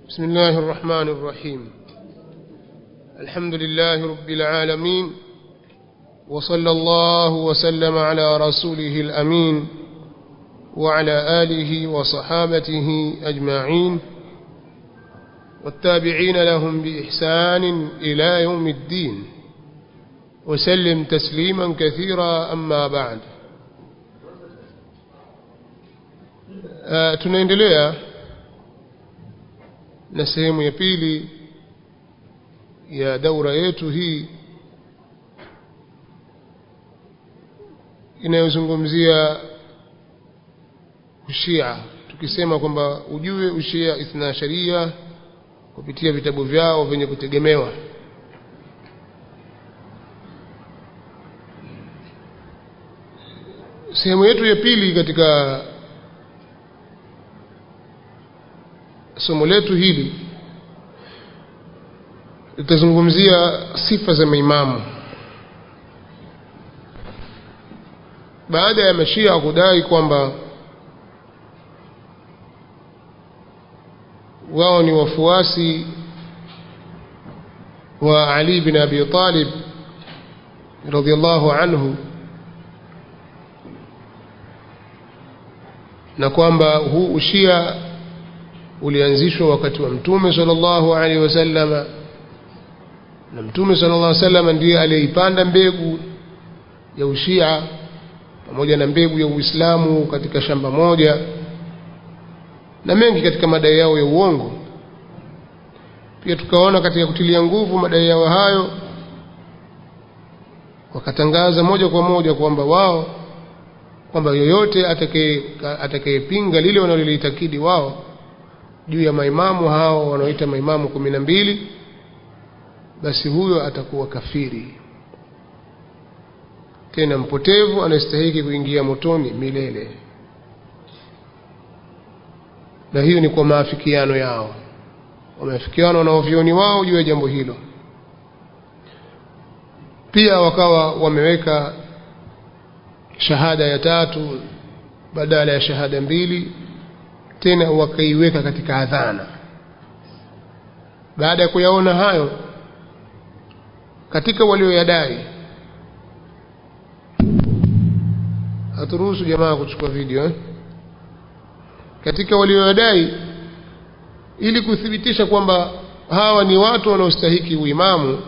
بسم الله الرحمن الرحيم الحمد لله رب العالمين وصلى الله وسلم على رسوله الأمين وعلى آله وصحابته أجمعين والتابعين لهم بإحسان إلى يوم الدين وسلم تسليما كثيرا أما بعد آه tunaendelea na sehemu ya pili ya daura yetu hii inayozungumzia ushia tukisema kwamba ujue ushia ithna sharia kupitia vitabu vyao vyenye kutegemewa sehemu yetu ya pili katika somo letu hili litazungumzia sifa za maimamu baada ya mashia kudai kwamba wao ni wafuasi wa Ali bin Abi Talib radhiallahu anhu na kwamba huu ushia ulianzishwa wakati wa mtume sallallahu alaihi wasallama na mtume sallallahu alaihi wasallam ndiye aliyeipanda mbegu ya ushia pamoja na mbegu ya Uislamu katika shamba moja na mengi katika madai yao ya uongo pia tukaona katika kutilia nguvu madai yao hayo wakatangaza moja kwa moja kwamba wao kwamba yoyote atakayepinga lile wanalolitakidi wao juu ya maimamu hao wanaoita maimamu kumi na mbili basi huyo atakuwa kafiri tena mpotevu anastahiki kuingia motoni milele na hiyo ni kwa maafikiano yao wameafikiana wanaovyoni wao juu ya jambo hilo pia wakawa wameweka shahada ya tatu badala ya shahada mbili tena wakaiweka katika adhana baada ya kuyaona hayo katika walioyadai haturuhusu jamaa kuchukua video eh? katika walioyadai ili kuthibitisha kwamba hawa ni watu wanaostahiki uimamu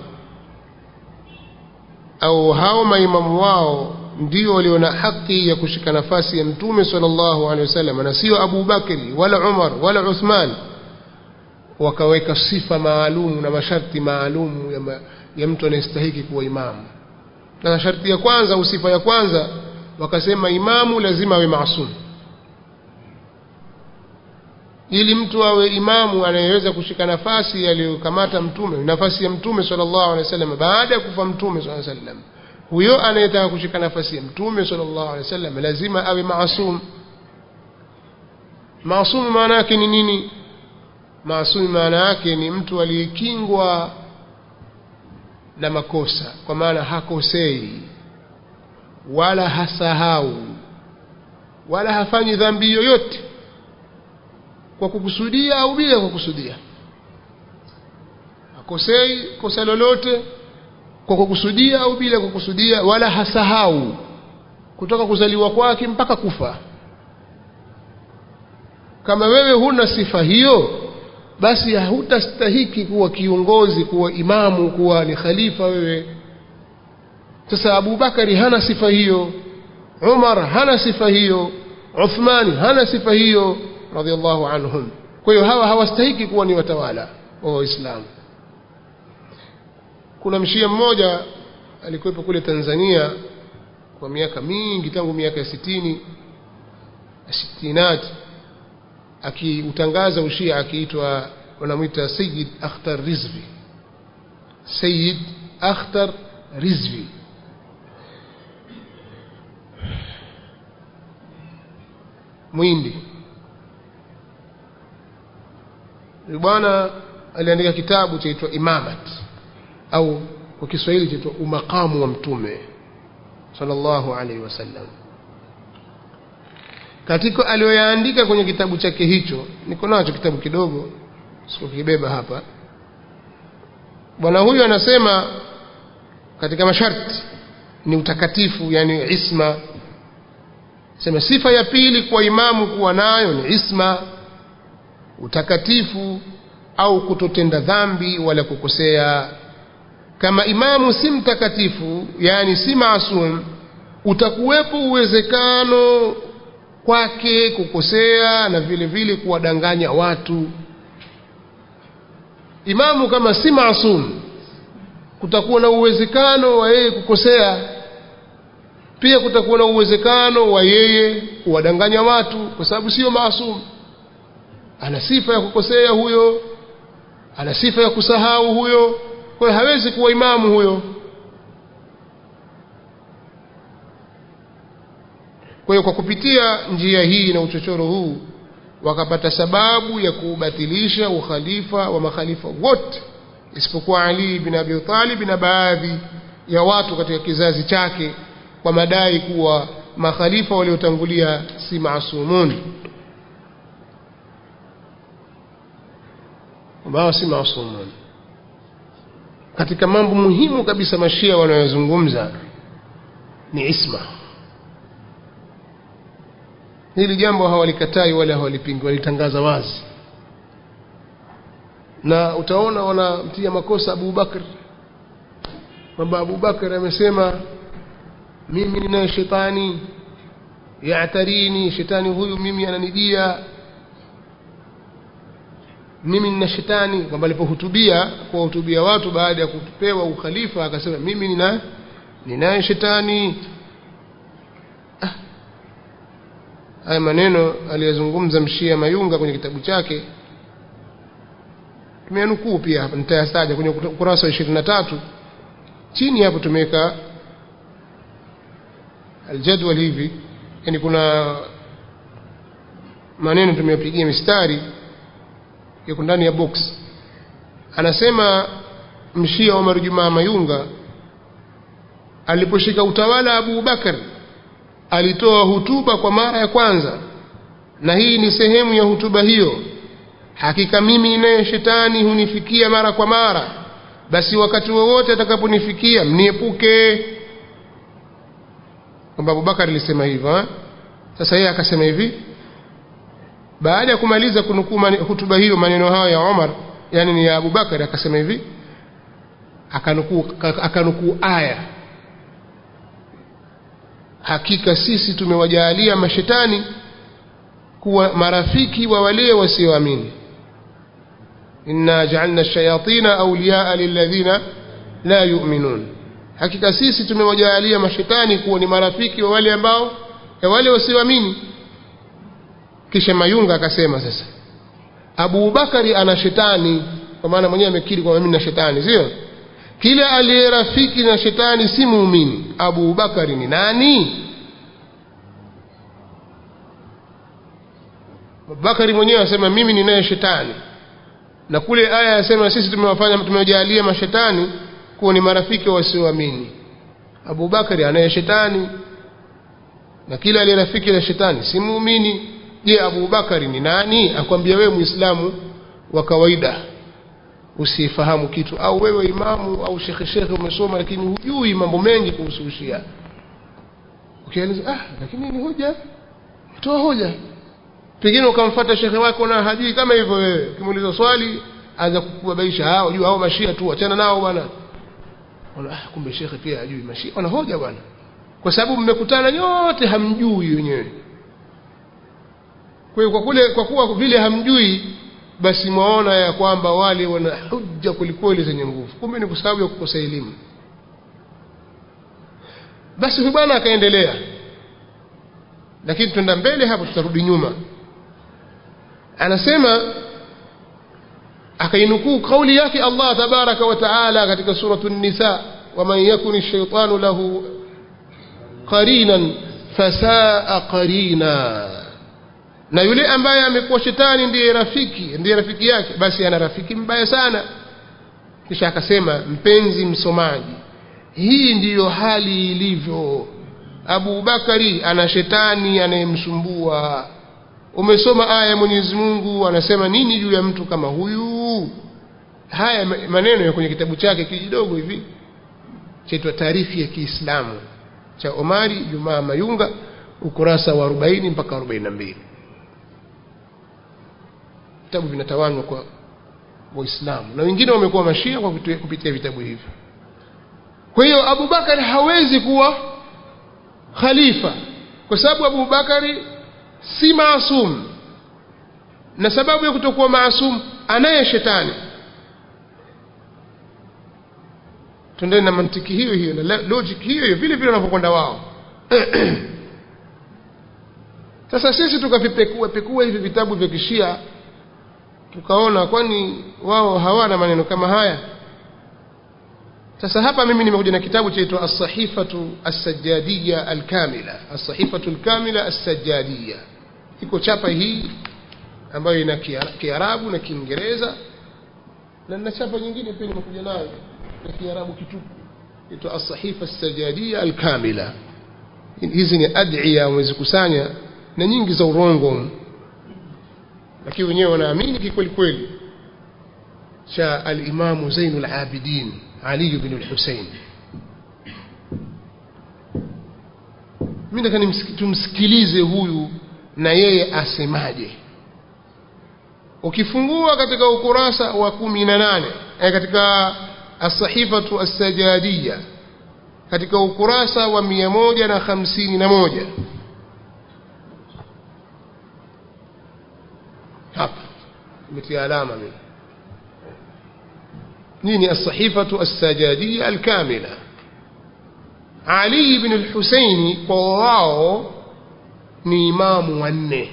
au hao maimamu wao ndio walio na haki ya kushika nafasi ya mtume sallallahu alaihi wasallam na sio Abu Bakri wala Umar wala Uthman wakaweka sifa maalum na masharti maalum ya, ma, ya mtu anayestahiki kuwa imamu na sharti ya kwanza au sifa ya kwanza wakasema imamu lazima awe maasum ili mtu awe imamu anayeweza kushika nafasi aliyokamata mtume nafasi ya mtume sallallahu alaihi wasallam baada ya kufa mtume sallallahu alaihi wasallam huyo anayetaka kushika nafasi ya mtume sallallahu alaihi wasallam lazima awe maasum maasum maana yake ni nini maasum maana yake ni mtu aliyekingwa na makosa kwa maana hakosei wala hasahau wala hafanyi dhambi yoyote kwa kukusudia au bila kukusudia hakosei kosa lolote kwa kukusudia au bila kukusudia wala hasahau kutoka kuzaliwa kwake mpaka kufa kama wewe huna sifa hiyo basi hutastahiki kuwa kiongozi kuwa imamu kuwa ni khalifa wewe sasa Abu Bakari hana sifa hiyo Umar hana sifa hiyo Uthmani hana sifa hiyo radhiallahu anhum kwa hiyo hawa hawastahiki kuwa ni watawala wa Waislamu kuna mshia mmoja alikuwepo kule Tanzania kwa miaka mingi tangu miaka ya sitini sitinati akiutangaza ushia akiitwa wanamwita Sayyid Akhtar Rizvi Sayyid Akhtar Rizvi mwindi bwana aliandika kitabu chaitwa Imamat au kwa Kiswahili chaitwa umakamu wa mtume sallallahu alaihi wasallam katika aliyoyaandika kwenye kitabu chake hicho niko nacho kitabu kidogo sikukibeba hapa bwana huyu anasema katika masharti ni utakatifu yani isma sema sifa ya pili kwa imamu kuwa nayo ni isma utakatifu au kutotenda dhambi wala kukosea kama imamu si mtakatifu yani si maasum utakuwepo uwezekano kwake kukosea na vile vile kuwadanganya watu imamu kama si maasum kutakuwa na uwezekano wa yeye kukosea pia kutakuwa na uwezekano wa yeye kuwadanganya watu kwa sababu sio maasum ana sifa ya kukosea huyo ana sifa ya kusahau huyo kwa hiyo hawezi kuwa imamu huyo kwa hiyo kwa kupitia njia hii na uchochoro huu wakapata sababu ya kuubatilisha ukhalifa wa makhalifa wote isipokuwa Ali bin Abi Talib na baadhi ya watu katika kizazi chake kwa madai kuwa makhalifa waliotangulia si maasumun ambao si maasumun katika mambo muhimu kabisa mashia wanayozungumza ni isma hili jambo hawalikatai wala hawalipingi walitangaza wazi na utaona wanamtia makosa Abu Bakr kwamba Abu Bakr amesema mimi ninaye shetani yaatarini shetani huyu mimi ananijia mimi nina shetani kwamba alipohutubia kuwahutubia watu baada ya kupewa ukhalifa akasema mimi nina ninaye shetani ah. haya maneno aliyozungumza mshia mayunga kwenye kitabu chake tumeanukuu pia hapa nitayasaja kwenye ukurasa wa ishirini na tatu chini hapo tumeweka aljadwal hivi yani kuna maneno tumeyapigia mistari yako ndani ya box anasema mshia Omar Jumaa Mayunga aliposhika utawala Abu Bakar alitoa hutuba kwa mara ya kwanza na hii ni sehemu ya hutuba hiyo hakika mimi naye shetani hunifikia mara kwa mara basi wakati wowote atakaponifikia mniepuke kwamba Abubakar alisema hivyo eh? sasa yeye akasema hivi baada ya kumaliza kunukuu hutuba hiyo maneno hayo ya Omar yani ni ya Abubakar akasema hivi akanukuu akanukuu aya hakika sisi tumewajalia mashetani kuwa marafiki wa wale wasioamini inna ja'alna ash-shayatina awliya'a lilladhina la yu'minun hakika sisi tumewajalia mashetani kuwa ni marafiki wa wale ambao ya wale wasioamini kisha mayunga akasema sasa Abu Bakari ana shetani kwa maana mwenyewe amekiri kwamba mimi na shetani sio kila aliye rafiki na shetani si muumini Abu Bakari ni nani Bakari mwenyewe anasema mimi ninaye shetani na kule aya yasema sisi tumewafanya tumewajalia mashetani kuwa ni marafiki wasioamini Abu Bakari anaye shetani na kila aliye rafiki na shetani si muumini je Abu Bakari ni nani akwambia wewe muislamu wa kawaida usifahamu kitu au wewe imamu au shekhe shekhe umesoma lakini hujui mambo mengi kuhusu ushia ukieleza ah lakini ni hoja toa hoja pengine ukamfuata shekhe wako na hajui kama hivyo wewe ukimuuliza swali anza kukubabaisha hao unajua hao mashia tu achana nao bwana ah kumbe shekhe pia hajui mashia wana hoja bwana kwa sababu mmekutana nyote hamjui wenyewe kwa hiyo kwa kule kwa kuwa vile hamjui basi mwaona ya kwamba wale wana hujja kwelikweli zenye nguvu kumbe ni kwa sababu ya kukosa elimu basi huyu bwana akaendelea lakini twenda mbele hapo tutarudi nyuma anasema akainukuu kauli yake Allah tabaraka wa taala katika suratu nisa waman yakun ash-shaytanu lahu qarinan fasaa qarina na yule ambaye amekuwa shetani ndiye rafiki ndiye rafiki yake basi ana rafiki mbaya sana kisha akasema mpenzi msomaji hii ndiyo hali ilivyo Abu Bakari ana shetani anayemsumbua umesoma aya ya Mwenyezi Mungu anasema nini juu ya mtu kama huyu haya maneno ya kwenye kitabu chake kidogo hivi chaitwa taarifi ya Kiislamu cha Omari Jumaa Mayunga ukurasa wa 40 mpaka 42 vitabu vinatawanywa kwa waislamu na wengine wamekuwa mashia kwa kupitia vitabu hivyo kwa hiyo Abu Bakari hawezi kuwa khalifa kwa sababu Abu Bakari si maasum na sababu ya kutokuwa maasum anaye shetani tuendeni na mantiki hiyo hiyo na logic hiyo hiyo vile vile wanavyokwenda wao sasa sisi tukavipekua pekua hivi vitabu vya kishia tukaona kwani wao hawana maneno kama haya sasa hapa mimi nimekuja na kitabu chaitwa as-sahifatu as-sajjadiyya al-kamila as-sahifatu al-kamila as-sajjadiyya iko chapa hii ambayo ina Kiarabu na Kiingereza na na chapa nyingine pia nimekuja nayo ya Kiarabu kitupu ito as-sahifa as-sajjadiyya al-kamila hizi ni ad'iya wamezikusanya na nyingi za urongo lakini wenyewe wanaamini kikweli kweli cha al-Imam Zainul Abidin Ali ibn al-Husayn mimi nataka tumsikilize huyu na yeye asemaje ukifungua katika ukurasa wa 18 eh, katika as-sahifatu as-sajadiyya katika ukurasa wa 151 hapa nimetia alama mimi nini as-sahifatu as-sajadiyya al-kamila Ali ibn al-Husaini kwa wao ni imamu wanne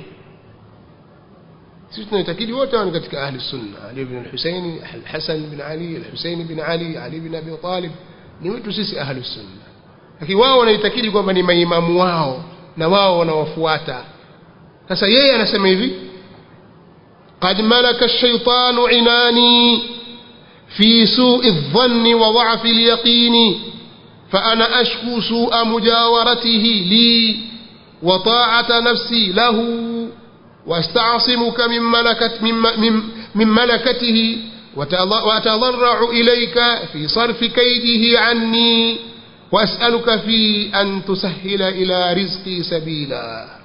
sisi tunaitakidi wote ni katika ahli sunna Ali ibn al-Husaini al-Hasan ibn Ali al-Husaini ibn Ali Ali ibn Abi Talib ni wetu sisi ahli sunna lakini wao wanaitakidi kwamba ni maimamu wao na wao wanawafuata sasa yeye anasema hivi قد ملك الشيطان عناني في سوء الظن وضعف اليقين فأنا أشكو سوء مجاورته لي وطاعة نفسي له واستعصمك من, ملكت من, من, من ملكته وأتضرع إليك في صرف كيده عني وأسألك في أن تسهل إلى رزقي سبيلا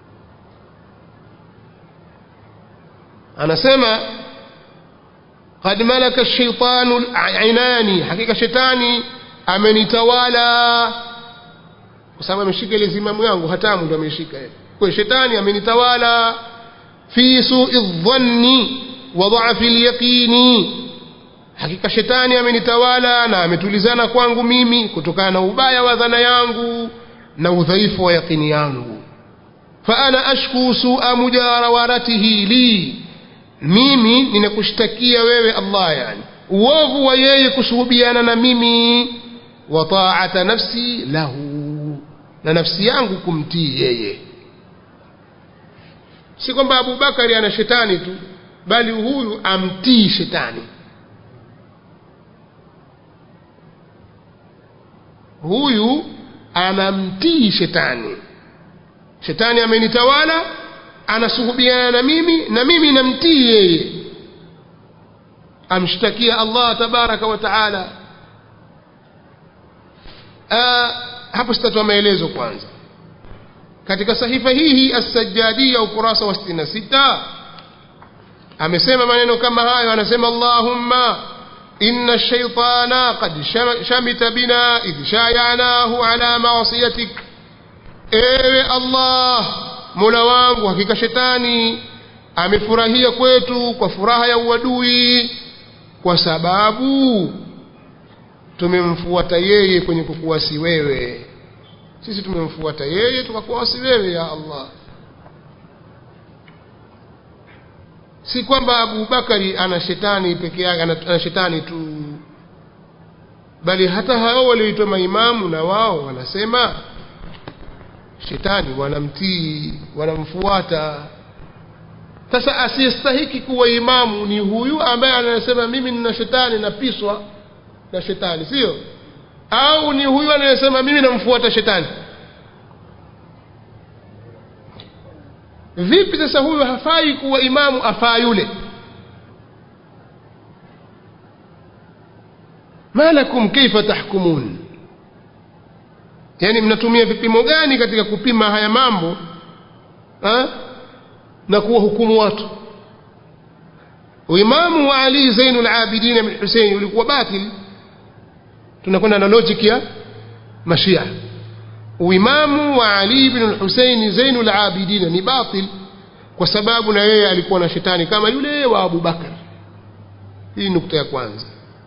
anasema qad malaka shaitanu ainani hakika shetani amenitawala kwa sababu ameshika ile zimamu yangu hatamu ndo ameshika kwa shetani amenitawala fi su'i dhanni wa dha'fi al-yaqini hakika shetani amenitawala na ametulizana kwangu mimi kutokana na ubaya wa dhana yangu na udhaifu wa yaqini yangu fa ana ashku su'a mujarawaratihi li mimi ninakushtakia wewe Allah yani uovu wa yeye kushuhudiana na mimi wa ta'ata nafsi lahu na nafsi yangu kumtii yeye si kwamba Abu Bakari ana shetani tu bali huyu amtii shetani huyu anamtii shetani shetani amenitawala anasuhubiana na mimi na mimi namtii yeye amshtakia Allah tabaraka wa taala hapo sitatoa maelezo kwanza katika sahifa hii hii as-sajjadia ukurasa wa 66 amesema maneno kama hayo anasema Allahumma inna ash-shaytana qad shamita bina idh shayanahu ala ma'siyatik ewe Allah Mola wangu hakika shetani amefurahia kwetu kwa furaha ya uadui kwa sababu tumemfuata yeye kwenye kukuasi wewe sisi tumemfuata yeye tukakuasi wewe ya Allah si kwamba Abu Bakari ana shetani peke yake ana shetani tu bali hata hao walioitwa maimamu na wao wanasema shetani wanamtii wanamfuata sasa asiyestahiki kuwa imamu ni huyu ambaye anasema mimi nina shetani napiswa na shetani sio au ni huyu anayesema mimi namfuata shetani vipi sasa huyu hafai kuwa imamu afaa yule ma lakum kaifa tahkumun yani mnatumia vipimo gani katika kupima haya mambo ha? na kuwahukumu watu uimamu wa ali zainul abidin bin husein ulikuwa batil tunakwenda na logic ya mashia uimamu wa ali bin husein zainul abidin ni batil kwa sababu na yeye alikuwa na shetani kama yule wa abubakar hii nukta ya kwanza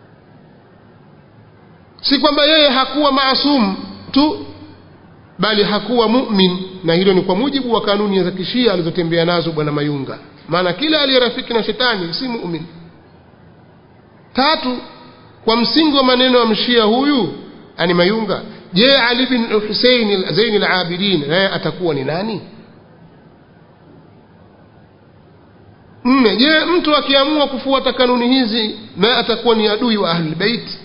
si kwamba yeye hakuwa maasum tu bali hakuwa mu'min na hilo ni kwa mujibu wa kanuni za kishia alizotembea nazo bwana mayunga maana kila aliyerafiki na shetani si mu'min tatu kwa msingi wa maneno ya mshia huyu ani mayunga je ali bin husein zain al-abidin naye atakuwa ni nani nne je mtu akiamua kufuata kanuni hizi naye atakuwa ni adui wa ahli bait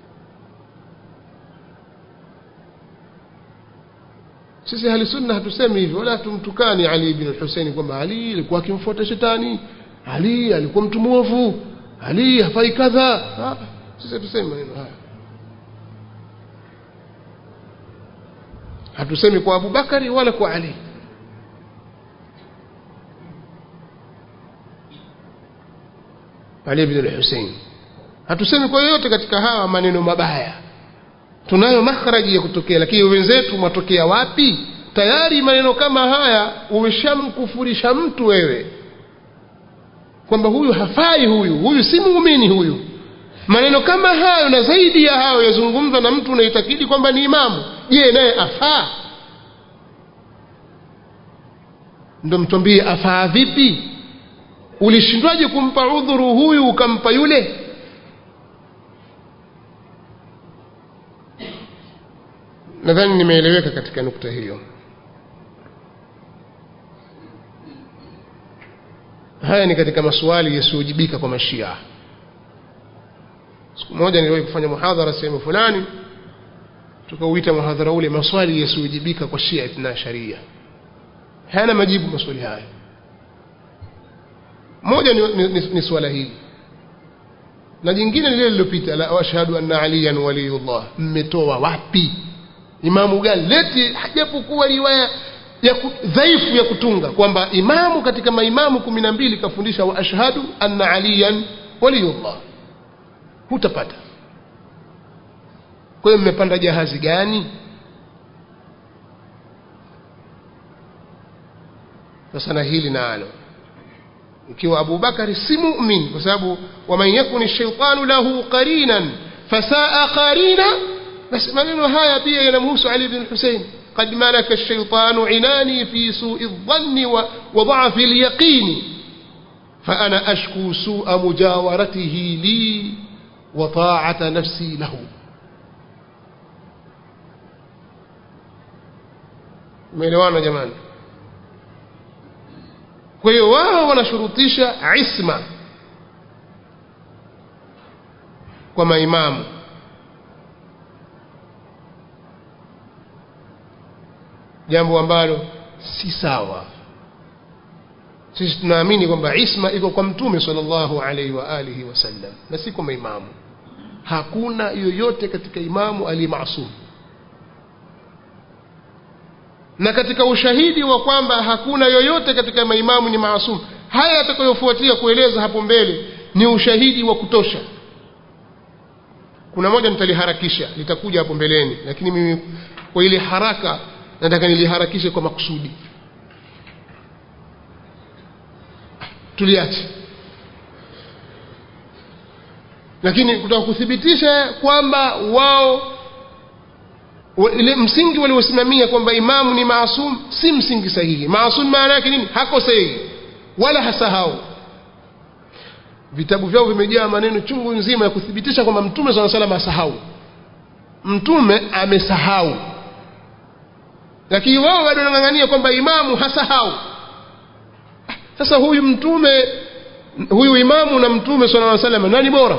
sisi ahli sunna hatusemi hivyo wala tumtukani ali ibn husaini kwamba ali alikuwa akimfuata shetani ali alikuwa mtu mwovu ali hafai kadha sisi hatusemi maneno haya hatusemi kwa abubakari wala kwa ali ali ibn husaini hatusemi kwa yoyote katika hawa maneno mabaya tunayo makhraji ya kutokea lakini wenzetu mwatokea wapi tayari maneno kama haya umeshamkufurisha mtu wewe kwamba huyu hafai huyu huyu si muumini huyu maneno kama hayo na zaidi ya hayo yazungumzwa na mtu unaitakidi kwamba ni imamu je naye afaa ndo mtwambie afaa vipi ulishindwaje kumpa udhuru huyu ukampa yule nadhani nimeeleweka katika nukta hiyo haya ni katika maswali yasiyojibika kwa mashia siku moja niliwahi kufanya muhadhara sehemu fulani tukauita muhadhara ule maswali yasiyojibika kwa shia ithna sharia hayana majibu maswali haya moja ni, ni, ni, ni swala hili na jingine lile lililopita la ashhadu anna aliyan waliyullah mmetoa wapi imamu gani leti hajapokuwa riwaya ya dhaifu ya kutunga kwamba imamu katika maimamu kumi na mbili kafundisha wa ashhadu anna aliyan waliyullah hutapata kwa hiyo mmepanda jahazi gani sasa na hili nalo ikiwa Abu Bakari si mu'min kwa sababu waman yakuni shaitanu lahu qarinan fasaa qarina basi maneno haya pia yanamhusu Ali bin Hussein قد ملك الشيطان عناني في سوء الظن وضعف اليقين فأنا أشكو سوء مجاورته لي وطاعة نفسي له umeelewana jamani kwa hiyo wao wanashurutisha isma kwa maimamu jambo ambalo si sawa sisi tunaamini kwamba isma iko kwa mtume sallallahu alaihi wa alihi wasallam na si kwa maimamu hakuna yoyote katika imamu aliyemasum na katika ushahidi wa kwamba hakuna yoyote katika maimamu ni maasum haya yatakayofuatia kueleza hapo mbele ni ushahidi wa kutosha kuna moja nitaliharakisha litakuja hapo mbeleni lakini mimi kwa ile haraka nataka niliharakishe kwa makusudi tuliache lakini kutaka kuthibitisha kwamba wao ile msingi waliosimamia kwamba imamu ni maasum si msingi sahihi maasum maana yake nini hakosei wala hasahau vitabu vyao vimejaa maneno chungu nzima ya kuthibitisha kwamba mtume saa salam asahau mtume amesahau lakini wao bado wanang'ang'ania kwamba imamu hasahau sasa huyu mtume huyu imamu na mtume sala aa salam nani bora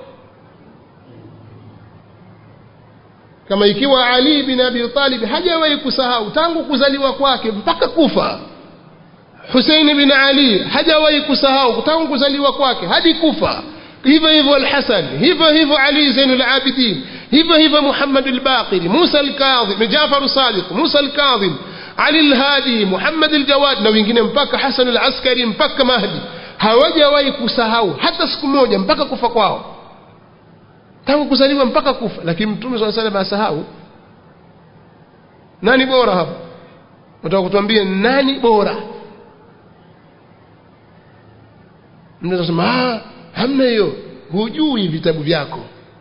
kama ikiwa Ali bin Abi Talib hajawahi kusahau tangu kuzaliwa kwake mpaka kufa Huseini bin Ali hajawahi kusahau tangu kuzaliwa kwake hadi kufa hivyo hivyo Al-Hasan hivyo hivyo Ali Zainul Abidin hivyo hivyo Muhammad al-Baqir Musa al-Kadhim Jafar Sadiq Musa al-Kadhim Ali al-Hadi Muhammad al-Jawad na wengine mpaka Hasan al-Askari mpaka Mahdi hawajawahi kusahau hata siku moja mpaka kufa kwao tangu kuzaliwa mpaka kufa lakini Mtume swalla salam asahau nani bora hapo nataka kutuambia nani bora mtu anasema ah hamna hiyo hujui vitabu vyako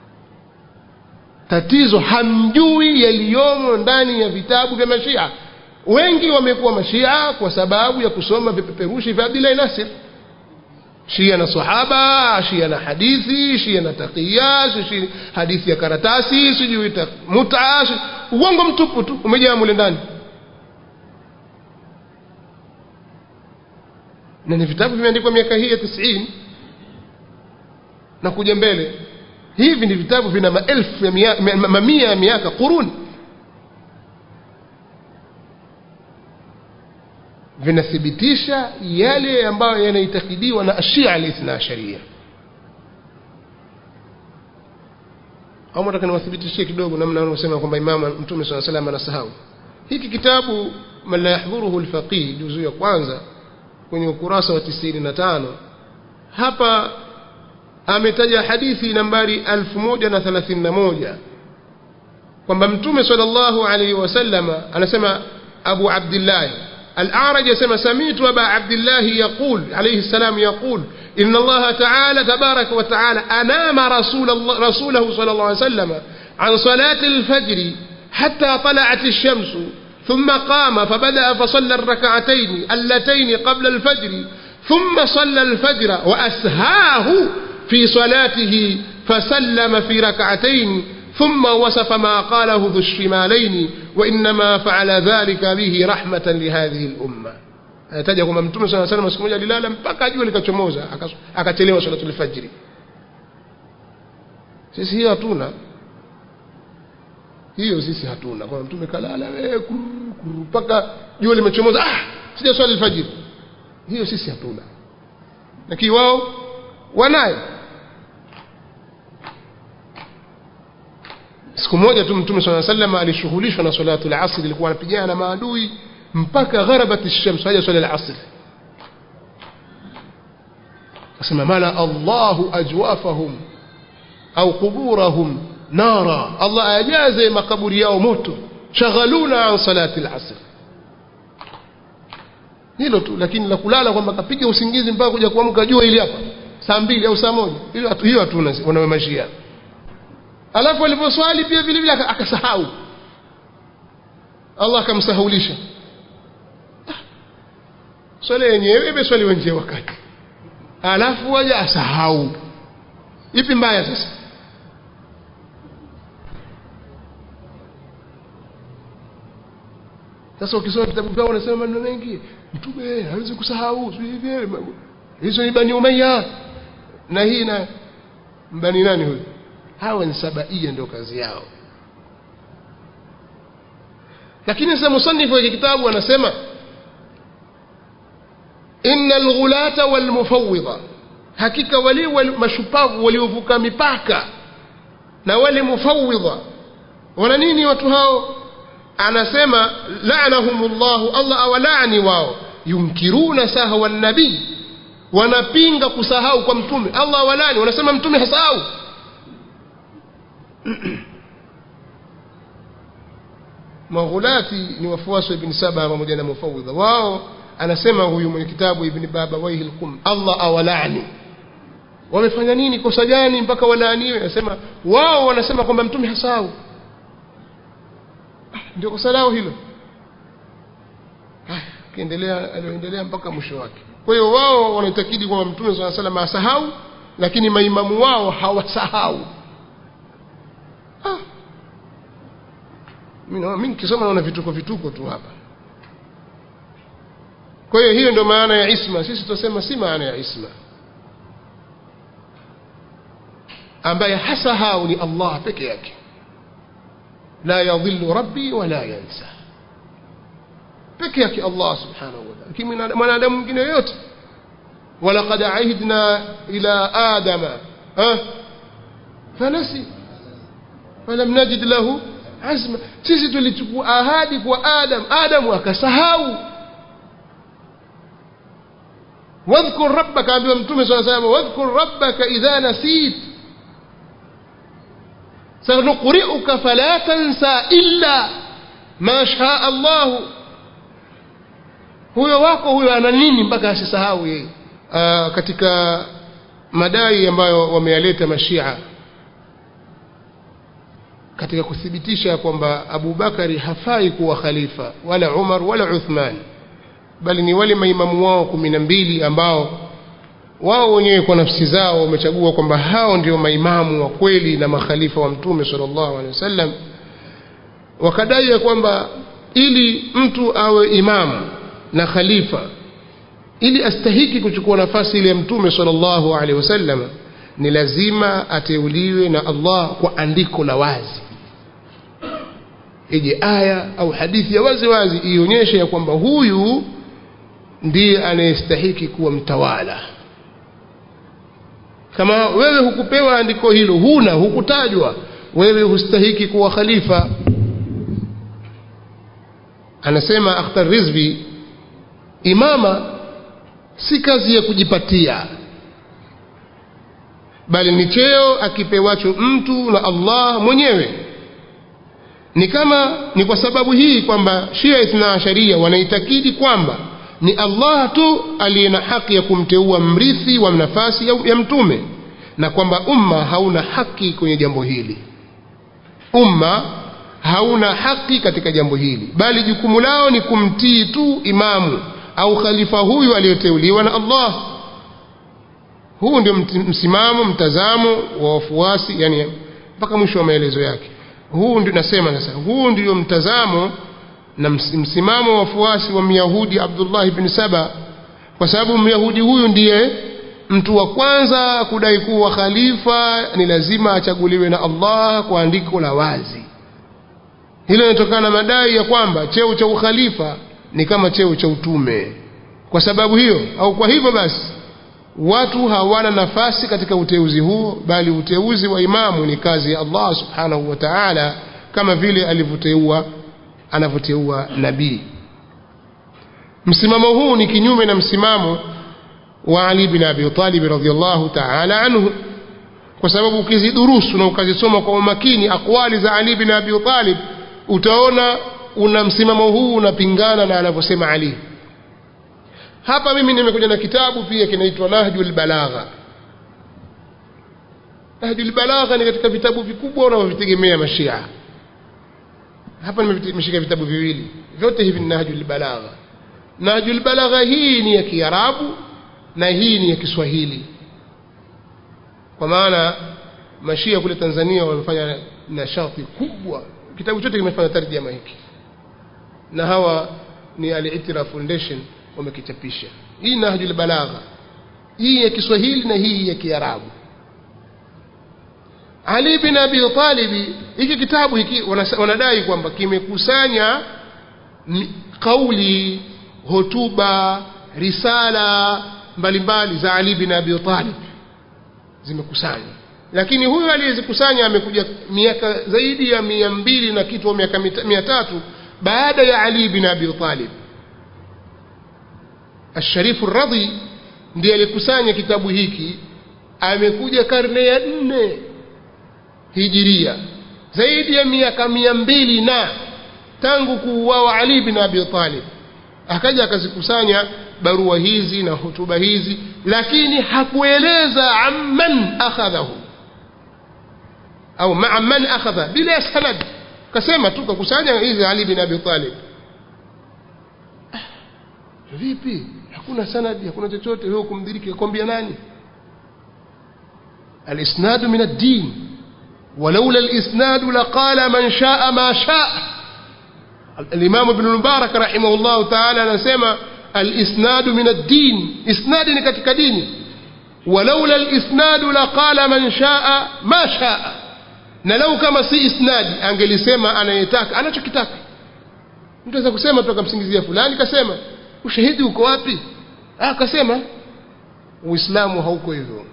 tatizo hamjui yaliyomo ndani ya vitabu vya mashia wengi wamekuwa mashia kwa sababu ya kusoma vipeperushi vya Abdullah Nasir shia na sahaba shia na hadithi shia na taqiya shia hadithi ya karatasi sijui muta uongo mtupu tu umejaa mule ndani na ni vitabu vimeandikwa miaka hii ya 90 na kuja mbele hivi ni vitabu vina maelfu ya mia, mamia ya miaka quruni vinathibitisha yale ambayo yanaitakidiwa na ashia alithna asharia au nataka niwathibitishie kidogo namna wanaosema kwamba imama mtume saa salam anasahau hiki kitabu man la yahdhuruhu lfaqih juzu ya kwanza kwenye ukurasa wa 95 hapa ametaja hadithi nambari 1031 kwamba mtume sallallahu alaihi wasallam anasema abu abdillah الأعرج يسمى سميت أبا عبد الله يقول عليه السلام يقول إن الله تعالى تبارك وتعالى أنام رسول الله رسوله صلى الله عليه وسلم عن صلاة الفجر حتى طلعت الشمس ثم قام فبدأ فصلى الركعتين اللتين قبل الفجر ثم صلى الفجر وأسهاه في صلاته فسلم في ركعتين ثم وصف ما قاله ذو الشمالين وإنما فعل ذلك به رحمة لهذه الأمة anataja kwamba mtume saa salam siku moja alilala mpaka jua likachomoza akachelewa salatul fajri sisi hiyo hatuna hiyo sisi hatuna kwamba mtume kalala mpaka jua limechomoza ah sija swali alfajiri hiyo sisi hatuna lakini wao wanayo siku moja tu mtume saa sallam alishughulishwa na salatu lasri ilikuwa anapigana na maadui mpaka gharabat lshams haja swala lasri asema mala allahu ajwafahum au quburahum nara allah ajaze makaburi yao moto shaghaluna an salati lasri hilo tu lakini la kulala kwamba kapiga usingizi mpaka kuja kuamka jua ili hapa saa mbili au saa moja hiyo hatuna wanawemashia alafu aliposwali pia vile vile akasahau Allah akamsahulisha swala yenyewe imeswali wenje wakati alafu waja asahau ipi mbaya sasa sasa ukisoma vitabu vyao wanasema maneno mengi mtume hawezi kusahau hivi hizo ni bani umayya na hii na bani nani huyu hawa ni sabaia ndio kazi yao lakini sasa musanifu wa kitabu anasema inna alghulata walmufawwidha hakika wale mashupavu waliovuka mipaka na wale mufawwidha wana nini watu hao anasema la'anahumullahu Allah awalani wao yunkiruna sahwa nabii wanapinga kusahau kwa mtume Allah awalani wanasema mtume hasahau maghulati ni wafuasi wa ibn saba pamoja na mufawidha wao anasema huyu mwenye kitabu ibn baba waihi lqum allah awalani wamefanya nini kosa gani mpaka walaaniwe anasema wao wanasema kwamba mtume hasahau ndio kosa lao hilo kiendelea alioendelea mpaka mwisho wake kwa hiyo wao wanaitakidi kwamba mtume saa salam asahau lakini maimamu wao hawasahau ah. mi nikisoma naona vituko vituko tu hapa kwa hiyo hiyo ndio maana ya isma sisi tutasema si maana ya isma ambaye hasahau ni allah peke yake la yadhillu rabbi wala yansa peke yake Allah subhanahu wa ta'ala lakini mwanadamu mwingine yoyote walaqad ahidna ila adama ha fanasi falam najid lahu azma sisi tulichukua ahadi kwa adam adamu akasahau wadhkur rabbaka ambiwa mtume saa salama wadhkur rabbaka idha nasit sanuqri'uka fala tansa illa ma shaa Allah huyo wako huyo ana nini mpaka asisahau yeye katika madai ambayo wameyaleta mashia katika kuthibitisha kwamba Abu Bakari hafai kuwa khalifa wala Umar wala Uthman bali ni wale maimamu wao kumi na mbili ambao wao wenyewe kwa nafsi zao wamechagua kwamba hao ndio maimamu wa kweli na makhalifa wa mtume sallallahu alaihi wasallam wakadai ya kwamba ili mtu awe imamu na khalifa ili astahiki kuchukua nafasi ile ya mtume sallallahu alaihi wasallam ni lazima ateuliwe na Allah kwa andiko la wazi ije aya au hadithi ya wazi wazi ionyeshe ya kwamba huyu ndiye anayestahiki kuwa mtawala kama wewe hukupewa andiko hilo huna hukutajwa wewe hustahiki kuwa khalifa anasema Akhtar Rizvi imama si kazi ya kujipatia bali ni cheo akipewacho mtu na Allah mwenyewe ni kama ni kwa sababu hii kwamba Shia Ithna Asharia wanaitakidi kwamba ni Allah tu aliye na haki ya kumteua mrithi wa nafasi ya, ya mtume na kwamba umma hauna haki kwenye jambo hili umma hauna haki katika jambo hili bali jukumu lao ni kumtii tu imamu au khalifa huyu aliyoteuliwa na Allah huu ndio msimamo mtazamo wa wafuasi yani mpaka mwisho wa maelezo yake huu ndio nasema sasa huu ndio mtazamo na msimamo wa wafuasi wa Myahudi Abdullah ibn Saba kwa sababu Myahudi huyu ndiye mtu wa kwanza kudai kuwa khalifa ni lazima achaguliwe na Allah kwa andiko la wazi hilo linatokana na madai ya kwamba cheo cha ukhalifa ni kama cheo cha utume kwa sababu hiyo au kwa hivyo basi watu hawana nafasi katika uteuzi huo bali uteuzi wa imamu ni kazi ya Allah subhanahu wa ta'ala kama vile alivyoteua anavyoteua nabii msimamo huu ni kinyume na msimamo wa Ali bin Abi Talib radhiyallahu ta'ala anhu kwa sababu ukizidurusu na ukazisoma kwa umakini akwali za Ali bin Abi Talib utaona una msimamo huu unapingana na anavyosema Ali hapa mimi nimekuja na kitabu pia kinaitwa Nahjul Balagha Nahjul Balagha ni katika vitabu vikubwa unavyovitegemea mashia hapa nimeshika vitabu viwili vyote hivi ni Nahjul Balagha Nahjul Balagha hii ni ya Kiarabu na hii ni ya Kiswahili kwa maana mashia kule Tanzania wamefanya nashati kubwa kitabu chote kimefanya tarjama hiki na hawa ni Al-Itira Foundation wamekichapisha hii Nahjul Balagha hii ya Kiswahili na hii ya Kiarabu Ali bin Abi Talib hiki kitabu hiki wanadai kwamba kimekusanya kauli hotuba risala mbalimbali za Ali bin Abi Talib zimekusanywa lakini huyu aliyezikusanya amekuja miaka zaidi ya mia mbili na kitu au miaka mia tatu baada ya Ali bin Abi Talib Asharifu Radhi ndiye alikusanya kitabu hiki amekuja karne ya nne hijiria zaidi ya miaka mia mbili na tangu kuuawa Ali bin Abi Talib akaja akazikusanya barua hizi na hotuba hizi lakini hakueleza amman akhadhahu au maa man akhadha bila sanad kasema tu kakusanya hizi Ali bin Abi Talib vipi hakuna sanadi hakuna chochote wewe kumdiriki akwambia nani الاسناد من الدين ولولا الاسناد لقال من شاء ما شاء الامام ابن المبارك رحمه الله تعالى anasema الاسناد من الدين اسناد ni katika dini ولولا الاسناد لقال من شاء ما شاء na lau kama si isnadi angelisema anayetaka anachokitaka mtu aweza kusema tu akamsingizia fulani kasema ushahidi uko wapi ah kasema uislamu hauko hivyo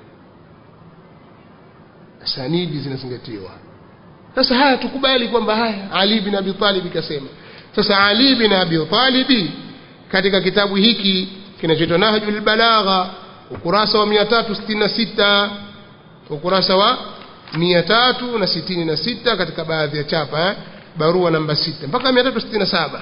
sanidi zinazingatiwa sasa haya tukubali kwamba haya ali bin abi talib kasema sasa ali bin abi talib katika kitabu hiki kinachoitwa nahjul balagha ukurasa wa 366 ukurasa wa 366 katika baadhi ya chapa eh? barua namba 6 mpaka 367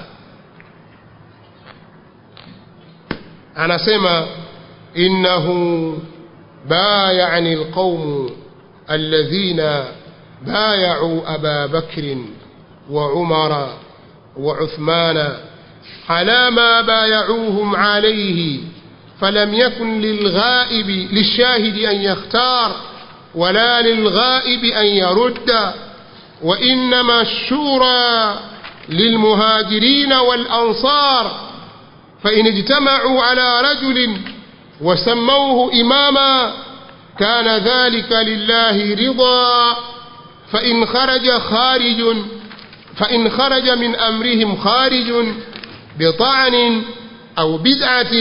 anasema innahu bayani alqawm alladhina بايعوا أبا بكر وعمر وعثمان على ما بايعوهم عليه فلم يكن للغائب للشاهد أن يختار ولا للغائب أن يرد وإنما الشورى للمهاجرين والأنصار فإن اجتمعوا على رجل وسموه إماما كان ذلك لله رضا فإن خرج خارج فإن خرج من أمرهم خارج بطعن أو بدعة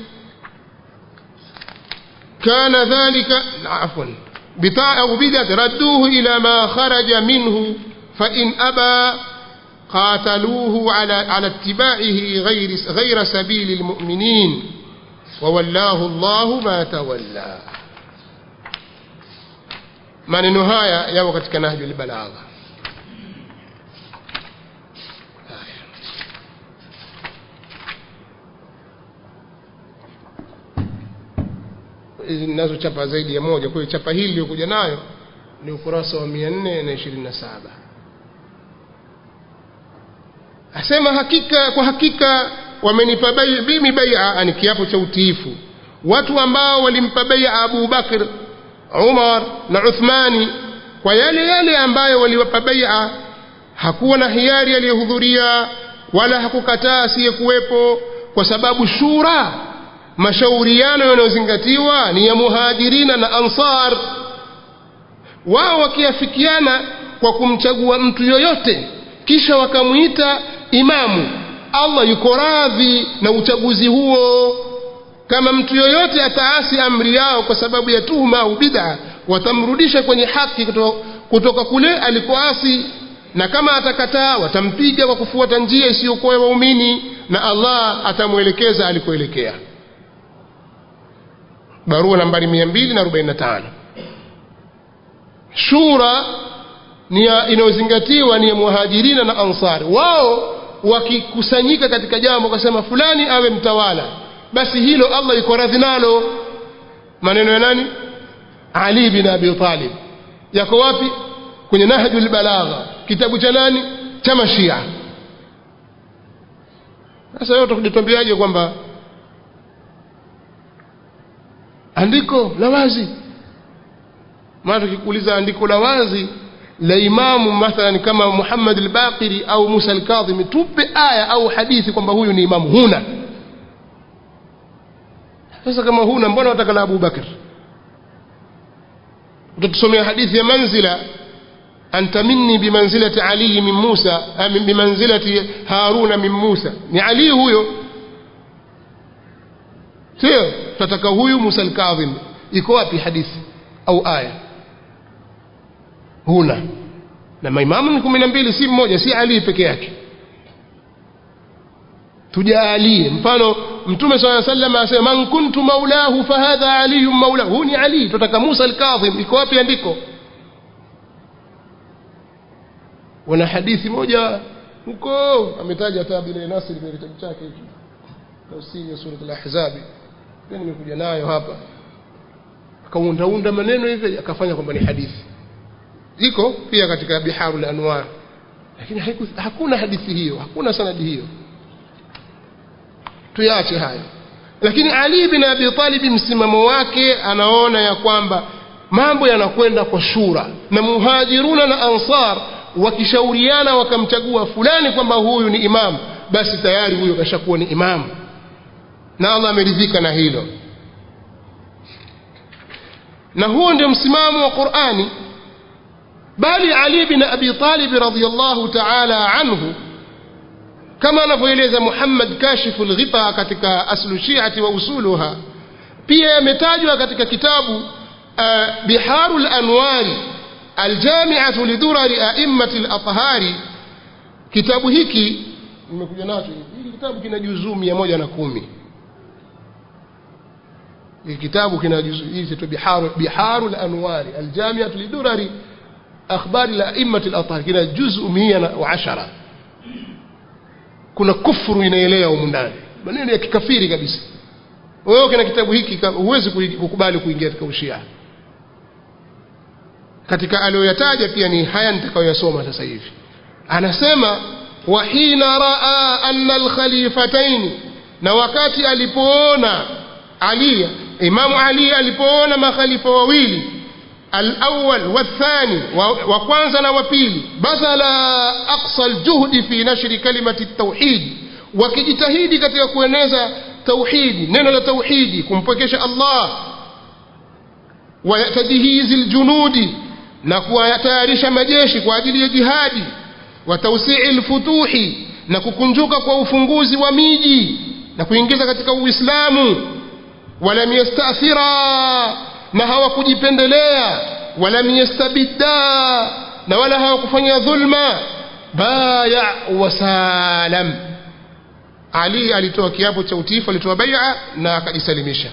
كان ذلك عفوا بطاع أو بدعة ردوه إلى ما خرج منه فإن أبى قاتلوه على على اتباعه غير غير سبيل المؤمنين وولاه الله ما تولى maneno haya yako katika nahjul balagha nazo chapa zaidi ya moja kwa hiyo chapa hili iliyokuja nayo ni ukurasa wa 427 asema hakika kwa hakika wamenipa mimi bai'a ni kiapo cha utiifu watu ambao walimpa bai'a Abu Bakr Umar na Uthmani kwa yale yale ambayo waliwapa bai'a hakuwa na hiari aliyehudhuria wala hakukataa asiyekuwepo kwa sababu shura mashauriano yanayozingatiwa ni ya muhajirina na ansar wao wakiafikiana kwa kumchagua mtu yoyote kisha wakamwita imamu Allah yuko radhi na uchaguzi huo kama mtu yoyote ataasi amri yao kwa sababu ya tuhuma au bid'a watamrudisha kwenye haki kutoka, kutoka kule alikoasi na kama atakataa watampiga kwa kufuata njia isiyokuwa ya waumini na Allah atamwelekeza alikoelekea barua nambari 245 shura ni inayozingatiwa ni ya muhajirina na ansari wao wakikusanyika katika jambo wakasema fulani awe mtawala basi hilo Allah yuko radhi nalo maneno ya nani Ali bin Abi Talib yako wapi kwenye Nahjul Balagha kitabu cha nani cha Mashia sasa wewe utakujitambiaje kwamba andiko la wazi maana tukikuuliza andiko la wazi la imamu mathalan kama Muhammad al-Baqiri au Musa al-Kadhimi tupe aya au hadithi kwamba huyu ni imamu huna sasa kama huna mbona wataka la Abu Bakr utatusomea hadithi ya manzila anta minni bimanzilati Ali min Musa bimanzilati Haruna min Musa ni Ali huyo sio tutataka huyu Musa al-Kadhim iko wapi hadithi au aya huna na maimamu ni kumi na mbili si mmoja si Ali peke yake tujaalie mfano mtume swalla sallam asema man kuntu maulahu fahadha aliyun maulahu huu ni ali tutaka Musa al-Kadhim iko wapi andiko wana hadithi moja huko ametaja tabi bin Nasir kwenye kitabu chake hiki tafsiri ya sura al-Ahzab pia nimekuja nayo hapa akaundaunda maneno hivi akafanya kwamba ni hadithi iko pia katika biharul anwar lakini haiku, hakuna hadithi hiyo hakuna sanadi hiyo tuyache hayo lakini Ali bin Abi Talib msimamo wake anaona ya kwamba mambo yanakwenda kwa shura na muhajiruna na ansar wakishauriana wakamchagua fulani kwamba huyu ni imam basi tayari huyo kashakuwa ni imam na Allah ameridhika na hilo na huo ndio msimamo wa Qur'ani bali Ali bin Abi Talib radhiyallahu ta'ala anhu kama anavyoeleza Muhammad Kashifu al-Ghita katika aslu shi'ati wa usuluha pia yametajwa katika kitabu uh, Biharul Anwari aljami'atu lidurari a'immati al-athhari kitabu hiki nimekuja nacho hiki kitabu kina juzuu 110 hiki kitabu kina juzuu hizi tu Biharul Biharul Anwari aljami'atu lidurari akhbari al-a'immati al-athhari kina juzuu 110 kuna kufuru inaelea humu ndani maneno ya kikafiri kabisa wewe kina kitabu hiki huwezi kukubali kuingia katika ushia katika aliyoyataja pia ni haya nitakayoyasoma sasa hivi anasema wa hina raa anna alkhalifatayn na wakati alipoona Ali Imamu Ali alipoona makhalifa wawili الأول والثاني وكwanza na wapili بذل أقصى الجهد في نشر كلمة التوحيد wakijitahidi katika kueneza tauhidi neno la tauhidi kumpwekesha Allah wa tadhihizi aljunudi na kuwatayarisha majeshi kwa ajili ya jihadi wa tawsi'i alfutuhi na kukunjuka kwa ufunguzi wa miji na kuingiza katika Uislamu walam yastathira na hawakujipendelea walam yastabidda na wala hawakufanya dhulma baya wasalam ali alitoa kiapo cha utiifu alitoa bai'a na akajisalimisha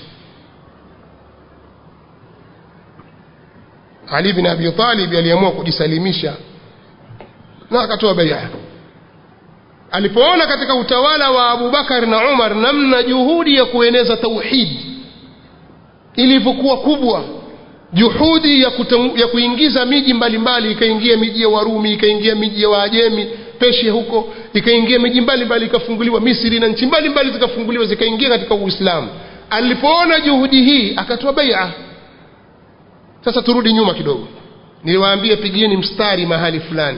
Ali bin Abi Talib aliamua kujisalimisha na akatoa bai'a alipoona katika utawala wa Abu Bakar na Umar namna juhudi ya kueneza tauhid ilivyokuwa kubwa juhudi ya, kutengu, ya kuingiza miji mbalimbali ikaingia miji ya Warumi ikaingia miji ya Waajemi Persia huko ikaingia miji mbalimbali ikafunguliwa Misri na nchi mbalimbali zikafunguliwa zikaingia katika Uislamu alipoona juhudi hii akatoa bai'a sasa turudi nyuma kidogo niliwaambia pigieni mstari mahali fulani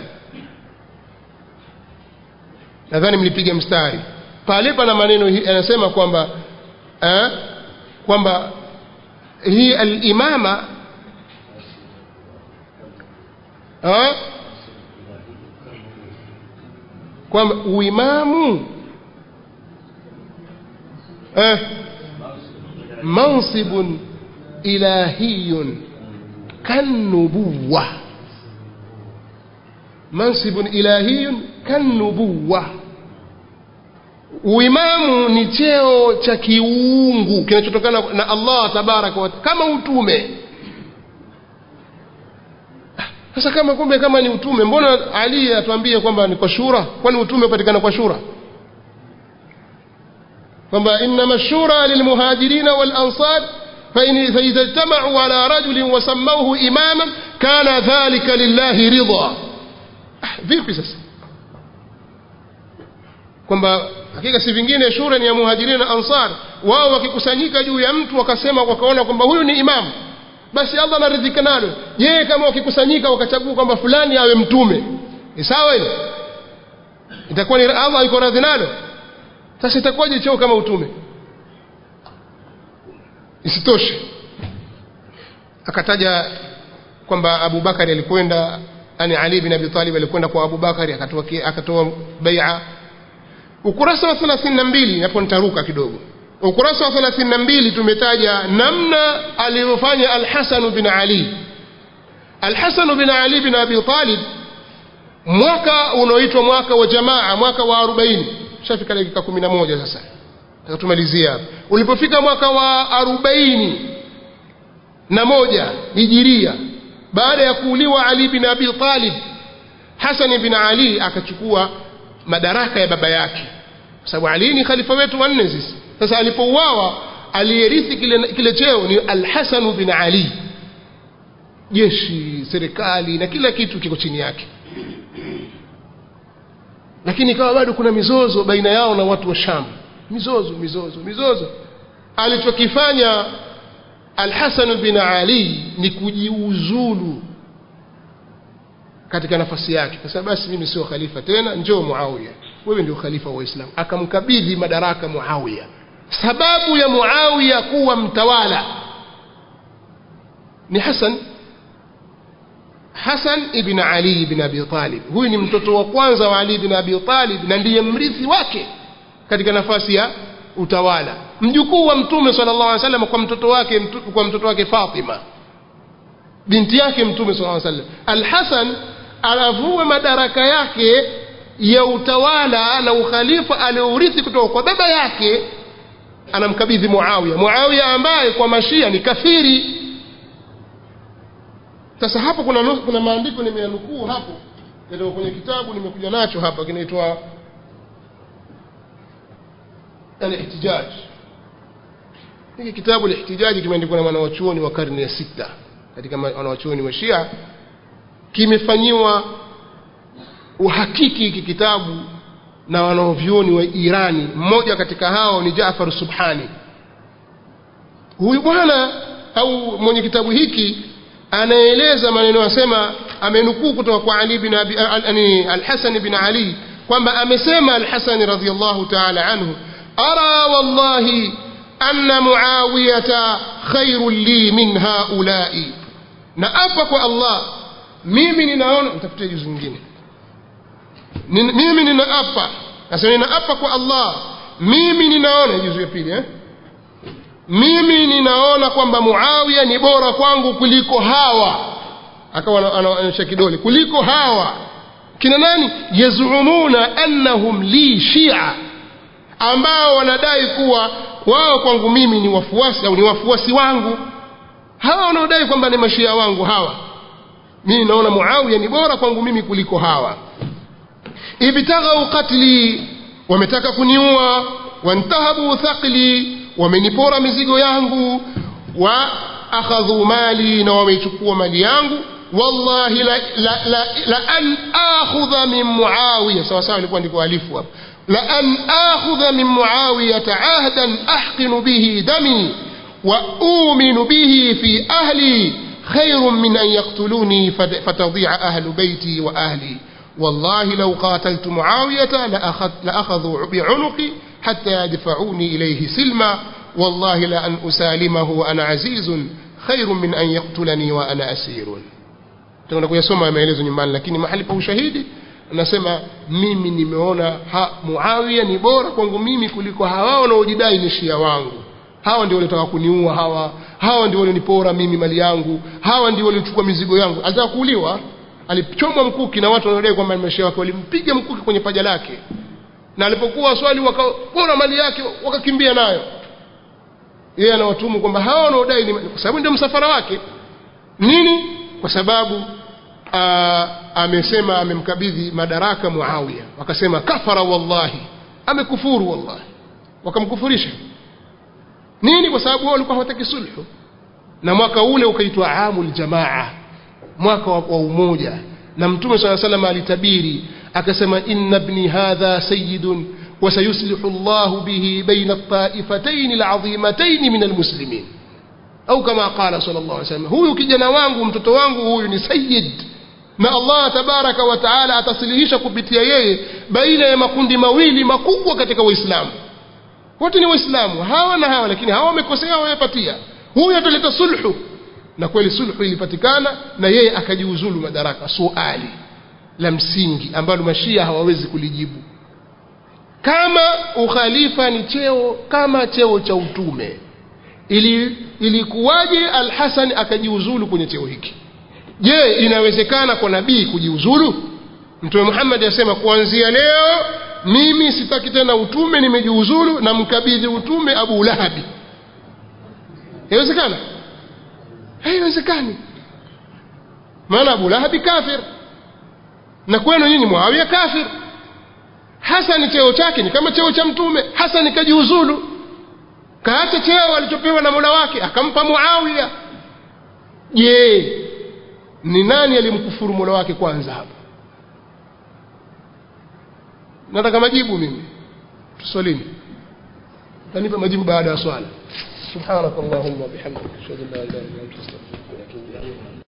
nadhani mlipiga mstari pale pana maneno yanasema kwamba eh, kwamba hii al-imama eh, kwamba uimamu eh, mansibun ilahiyun kannubuwa mansibun ilahiyun kannubuwa uimamu ni cheo cha kiungu kinachotokana na Allah tabaraka wa kama utume sasa kama kumbe kama ni utume mbona Ali atuambie kwamba ni kwa shura kwani utume upatikana kwa shura kwamba inma shura lilmuhajirina wal ansar فإن فإذا اجتمعوا على رجل وسموه إماما كان ذلك لله رضا vipi sasa kwamba hakika si vingine shura ni ya muhajirin na ansar wao wakikusanyika juu ya mtu wakasema wakaona kwamba huyu ni imamu basi Allah anaridhika nalo je kama wakikusanyika wakachagua kwamba fulani awe mtume ni sawa hilo itakuwa ni Allah yuko radhi nalo sasa itakuwaje cheo kama utume isitoshe akataja kwamba Abu Bakari alikwenda yani Ali bin Abi Talib alikwenda kwa Abu Bakari akatoa akatoa bai'a ukurasa wa 32 hapo nitaruka kidogo ukurasa wa 32 tumetaja namna alivyofanya Al-Hasan bin Ali Al-Hasan bin Ali bin Abi Talib mwaka unaoitwa mwaka wa jamaa mwaka wa 40 shafika dakika 11 sasa tumalizia hapa ulipofika mwaka wa arobaini na moja hijiria baada ya kuuliwa Ali bin Abi Talib Hassan bin Ali akachukua madaraka ya baba yake kwa sababu Ali ni khalifa wetu wanne sisi sasa alipouawa aliyerithi kile, kile cheo ni Al-Hasan bin Ali jeshi serikali na kila kitu kiko chini yake lakini ikawa bado kuna mizozo baina yao na watu wa Sham mizozo mizozo mizozo alichokifanya Al-Hasan bin Ali ni kujiuzulu katika nafasi yake kwa sababu basi mimi sio khalifa tena njoo Muawiya wewe ndio khalifa wa Uislamu akamkabidhi madaraka Muawiya sababu ya Muawiya kuwa mtawala ni Hasan Hasan ibn Ali ibn Abi Talib huyu ni mtoto wa kwanza wa Ali ibn Abi Talib na ndiye mrithi wake katika nafasi ya utawala mjukuu wa mtume sallallahu alaihi wasallam kwa mtoto wake mtu, kwa mtoto wake Fatima binti yake mtume sallallahu alaihi wasallam Al-Hasan anavua madaraka yake ya utawala na ukhalifa aliourithi kutoka kwa baba yake anamkabidhi Muawiya Muawiya ambaye kwa mashia ni kafiri sasa hapo kuna kuna maandiko nimeyanukuu hapo yatoka kwenye kitabu nimekuja nacho hapa kinaitwa al-ihtijaj hiki kitabu al-ihtijaj kimeandikwa na mwanawachuoni wa karne ya sita katika wanawachuoni wa Shia kimefanyiwa uhakiki hiki kitabu na wanaovyuoni wa Irani mmoja katika hao ni Jaafar Subhani huyu bwana au mwenye kitabu hiki anaeleza maneno asema amenukuu kutoka kwa Ali bin Abi al-Hasan bin Ali kwamba amesema al-Hasan radhiyallahu ta'ala anhu ara wallahi anna muawiyata khairun li min haula'i na apa kwa Allah mimi ninaona nitafutie juzu nyingine mimi ninaapa nasema ninaapa kwa Allah mimi ninaona juzu ya pili eh mimi ninaona kwamba Muawiya ni bora kwangu kuliko hawa akawa anaonyesha kidole kuliko hawa kina nani yazumuna annahum li shia ambao wanadai kuwa wao kwangu mimi ni wafuasi au ni wafuasi wangu hawa wanaodai kwamba ni mashia wangu hawa mimi naona Muawiya ni bora kwangu mimi kuliko hawa ibtaghau qatli wametaka kuniua wantahabu thaqli wamenipora mizigo yangu wa akhadhu mali na wameichukua mali yangu wallahi la, la, la, la an akhudha min muawiya sawa sawa ilikuwa ndiko alifu hapo la an akhudha min muawiyata ahdan ahqinu bihi dami wa uminu bihi fi ahli خير من أن يقتلوني فتضيع أهل بيتي وأهلي والله لو قاتلت معاوية لأخذ لأخذوا بعنقي حتى يدفعوني إليه سلما والله لأن أسالمه وأنا عزيز خير من أن يقتلني وأنا أسير tutakwenda kuyasoma maelezo nyumbani lakini mahali pa ushahidi anasema mimi nimeona ha, muawiya ni bora kwangu mimi kuliko hawa wanaojidai ni shia wangu hawa ndio waliotaka kuniua hawa hawa ndio walionipora mimi mali yangu hawa ndio waliochukua mizigo yangu alitaka kuuliwa alichomwa mkuki na watu wanaodai kwamba ni wake walimpiga mkuki kwenye paja lake na alipokuwa swali wakapora mali yake wakakimbia nayo yeye anawatumu kwamba hawa wanaodai ni kwa sababu ndio msafara wake nini kwa sababu aa, amesema amemkabidhi madaraka Muawiya wakasema kafara wallahi amekufuru wallahi wakamkufurisha nini kwa sababu wao walikuwa hawataki sulhu na mwaka ule ukaitwa amul jamaa mwaka wa, wa umoja na mtume swalla salam alitabiri akasema inna ibni hadha sayyidun وسيصلح الله به بين الطائفتين العظيمتين من المسلمين au kama qala sallallahu alaihi wasallam huyu kijana wangu mtoto wangu huyu ni sayyid na Allah tabaraka wa taala atasilihisha kupitia yeye baina ya makundi mawili makubwa katika waislamu wote ni waislamu hawa na hawa lakini hawa wamekosea wamepatia huyu ataleta sulhu na kweli sulhu ilipatikana na yeye akajiuzulu madaraka suali la msingi ambalo mashia hawawezi kulijibu kama ukhalifa ni cheo kama cheo cha utume ili ilikuwaje al-Hasan akajiuzulu kwenye cheo hiki je inawezekana kwa nabii kujiuzulu mtume Muhammad asema kuanzia leo mimi sitaki tena utume nimejiuzulu na mkabidhi utume Abu Lahabi inawezekana haiwezekani maana Abu Lahabi kafir na kwenu nyinyi Muawiya kafir Hasan cheo chake ni kama cheo cha mtume Hasan kajiuzulu kaacha cheo alichopewa na Mola wake akampa Muawiya je ni nani alimkufuru Mola wake kwanza hapa nataka majibu mimi tuswalini tanipa majibu baada ya swala subhanakallahumma bihamdika ashhadu an la ilaha illa anta astaghfiruka wa atubu ilayk